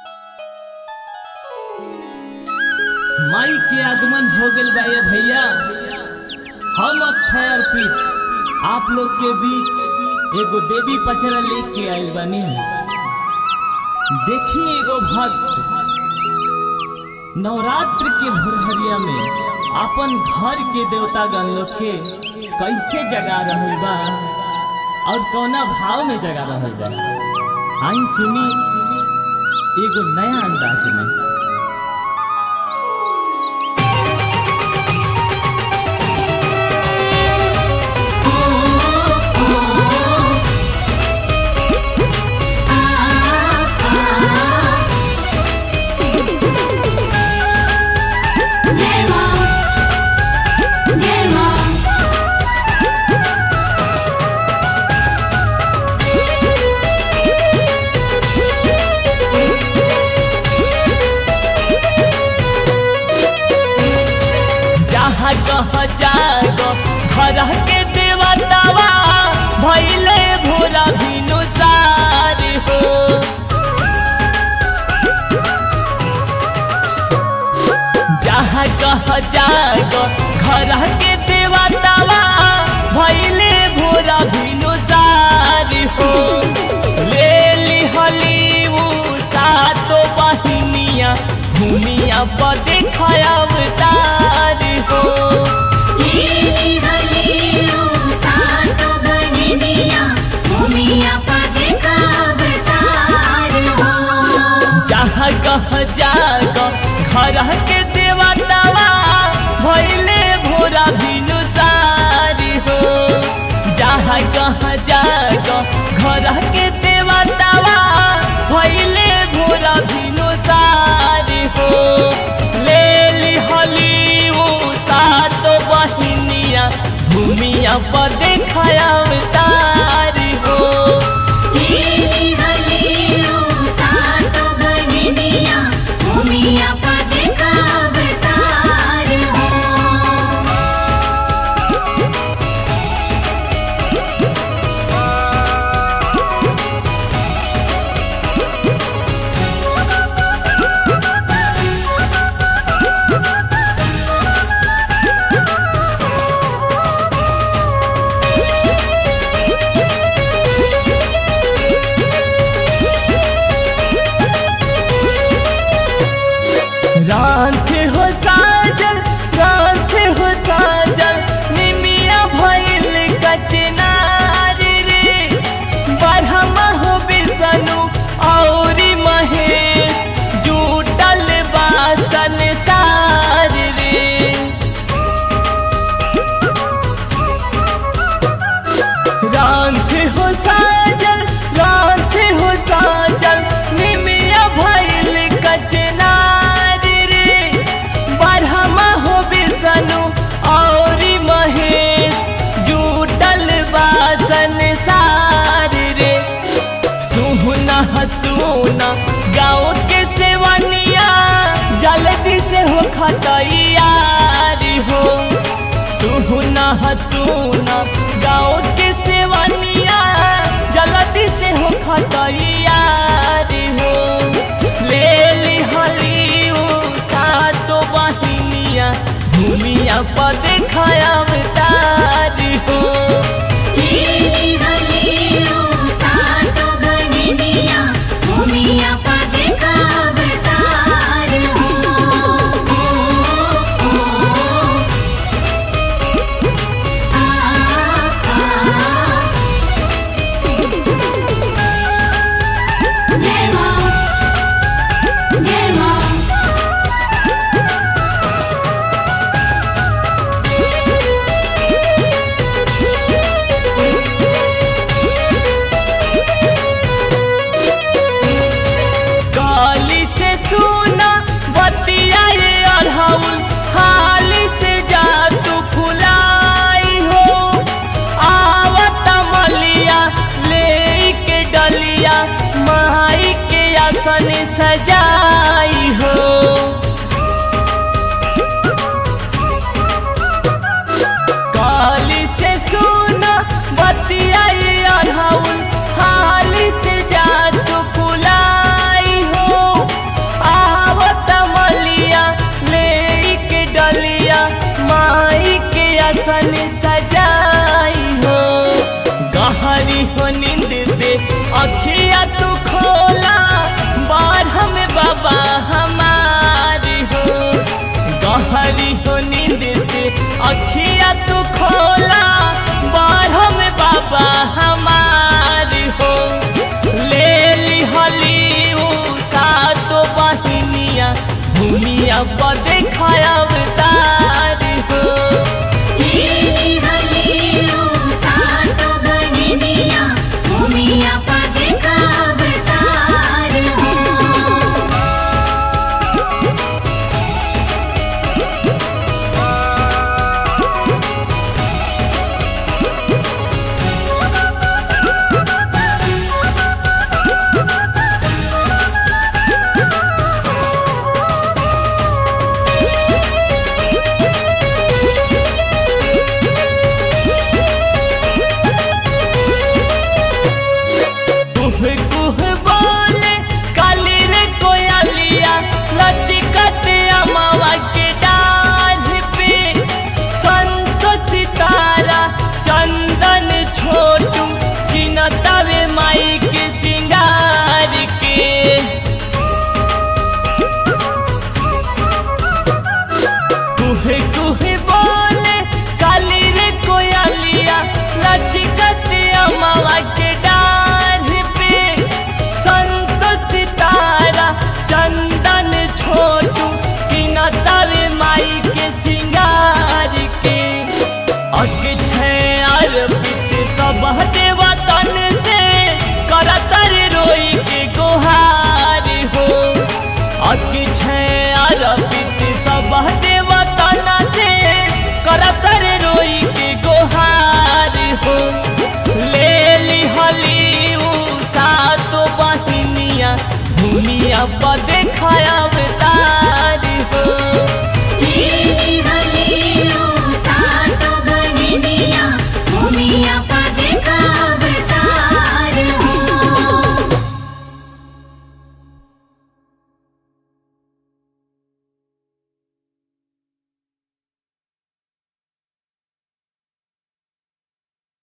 माई के आगमन हो गइल बा ये भैया हम अक्षय अर्पित आप लोग के बीच एगो देवी पचरा लेके आइल बानी देखी एगो भक्त नवरात्र के भोरहरिया में अपन घर के देवता गण लोग के कैसे जगा रहल बा और कौना भाव में जगा रहल बा आई सुनी एगो नया अंदाज में जय मां जय मां जहाँ कह जागो घर के देवतावा भैले भोला भिनु सार हो जहाँ कह जागो घर के देवतावा भैले भोला भिनु सार हो ले लिहली उ सातो बहिनिया भूमिया पर देखया अवतार हो लीली हलीलू सातो बहिनिया भूमिया पर देखा अवतार हो जहाँ कह जाग घर के देवतावा भैले भोरा भिनु सारी हो जहाँ कह जाग घर के देवतावा भैले भोरा भिनु सारी हो ले लिहली उ सातो बहिनिया भूमिया पर देखया अवतारी हो लीली हलीलू सातो बहिनिया भूमिया पर देखा अवतार हो रात हो साजल रात हो साजल निमिया भइल कचनार रे बढ़मा हो बिसनु औरी महेश जुटल बासन तार रे रात हो साजल रात हो साजल निमिया भइल कचनार रे बढ़मा हो बिसनु औरी महेश जुटल बासन सार रे सुहना हसूना गाँव के सेवनिया जल्दी से हो खतैयारी हो सुहना हसूना गाँव के सेवनिया जल्दी से हो खतैयारी हो ले लिहली उ सातो बहिनिया भूमिया पर देखया अवतारी हो लीली हलीलू सातो बहिनिया भूमिया पर देखा अवतार हो जय मां जय मां निमिया पर देखाया